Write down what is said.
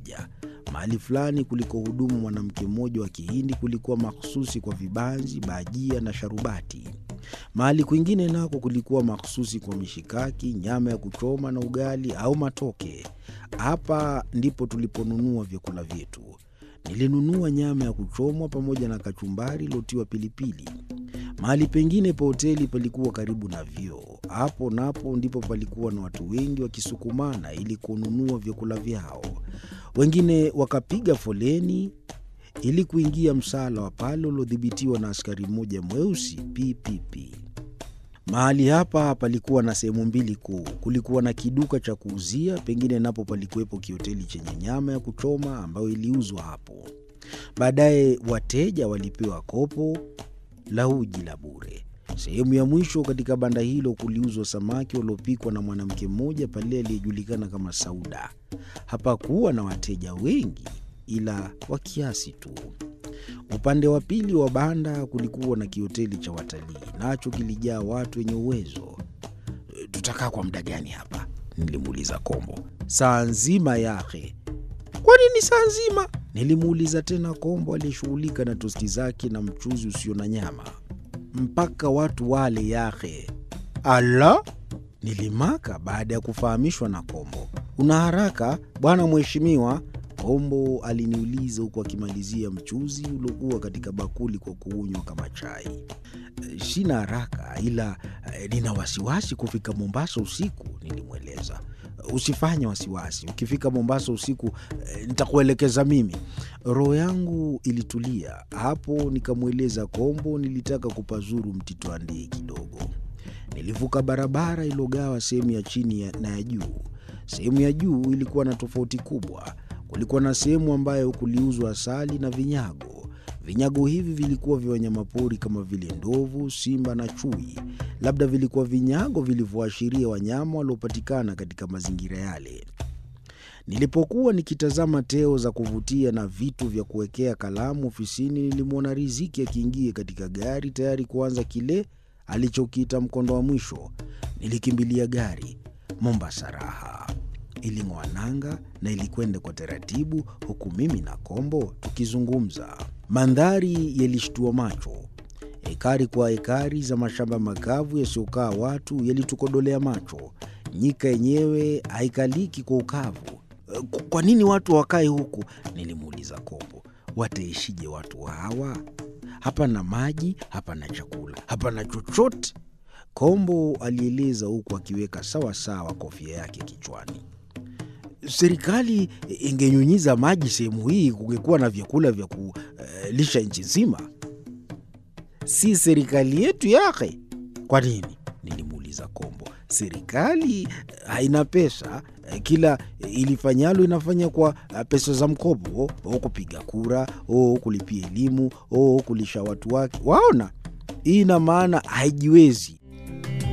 moja. Mahali fulani kulikohudumu mwanamke mmoja wa Kihindi kulikuwa mahsusi kwa vibanzi, bajia na sharubati. Mahali kwingine nako kulikuwa mahsusi kwa mishikaki, nyama ya kuchoma na ugali au matoke. Hapa ndipo tuliponunua vyakula vyetu. Nilinunua nyama ya kuchomwa pamoja na kachumbari iliyotiwa pilipili. Mahali pengine pa hoteli palikuwa karibu na vyoo. Hapo napo ndipo palikuwa na watu wengi wakisukumana ili kununua vyakula vyao. Wengine wakapiga foleni ili kuingia msala wa pale uliodhibitiwa na askari mmoja mweusi PPP. Mahali hapa palikuwa na sehemu mbili kuu. Kulikuwa na kiduka cha kuuzia, pengine napo palikuwepo kihoteli chenye nyama ya kuchoma ambayo iliuzwa hapo. Baadaye wateja walipewa kopo la uji la bure. Sehemu ya mwisho katika banda hilo kuliuzwa samaki waliopikwa na mwanamke mmoja pale aliyejulikana kama Sauda. Hapakuwa na wateja wengi, ila wa kiasi tu. Upande wa pili wa banda kulikuwa na kihoteli cha watalii, nacho kilijaa watu wenye uwezo. Tutakaa kwa muda gani hapa? Nilimuuliza Kombo. Saa nzima yake. Kwa nini saa nzima? Nilimuuliza tena Kombo aliyeshughulika na tosti zake na mchuzi usio na nyama. Mpaka watu wale yake. Ala, nilimaka baada ya kufahamishwa na Kombo. Una haraka bwana mheshimiwa? Kombo aliniuliza huku akimalizia mchuzi uliokuwa katika bakuli kwa kuunywa kama chai. Sina haraka, ila eh, nina wasiwasi kufika Mombasa usiku, nilimweleza. Usifanye wasiwasi, ukifika Mombasa usiku eh, nitakuelekeza mimi. Roho yangu ilitulia hapo, nikamweleza Kombo nilitaka kupazuru Mtito Andei kidogo. Nilivuka barabara iliyogawa sehemu ya chini ya- na ya juu. Sehemu ya juu ilikuwa na tofauti kubwa. Kulikuwa na sehemu ambayo kuliuzwa asali na vinyago. Vinyago hivi vilikuwa vya wanyamapori kama vile ndovu, simba na chui. Labda vilikuwa vinyago vilivyoashiria wanyama waliopatikana katika mazingira yale. Nilipokuwa nikitazama teo za kuvutia na vitu vya kuwekea kalamu ofisini, nilimwona Riziki akiingia katika gari tayari kuanza kile alichokiita mkondo wa mwisho. Nilikimbilia gari. Mombasa raha iling'oa nanga na ilikwenda kwa taratibu, huku mimi na Kombo tukizungumza. Mandhari yalishtua macho. Ekari kwa ekari za mashamba makavu yasiyokaa watu yalitukodolea macho. Nyika yenyewe haikaliki kwa ukavu. "E, Kwa nini watu wakae huku? Nilimuuliza Kombo. Wataishije watu hawa? Hapana maji, hapana chakula, hapana chochote. Kombo alieleza huku akiweka sawa sawa kofia yake kichwani. Serikali ingenyunyiza maji sehemu hii, kungekuwa na vyakula vya kulisha nchi nzima. Si serikali yetu yake? Kwa nini? Nilimuuliza Kombo. Serikali eh, haina pesa, eh, kila ilifanyalo inafanya kwa eh, pesa za mkopo, o kupiga kura, o kulipia elimu, o kulisha watu wake. Waona, hii ina maana haijiwezi.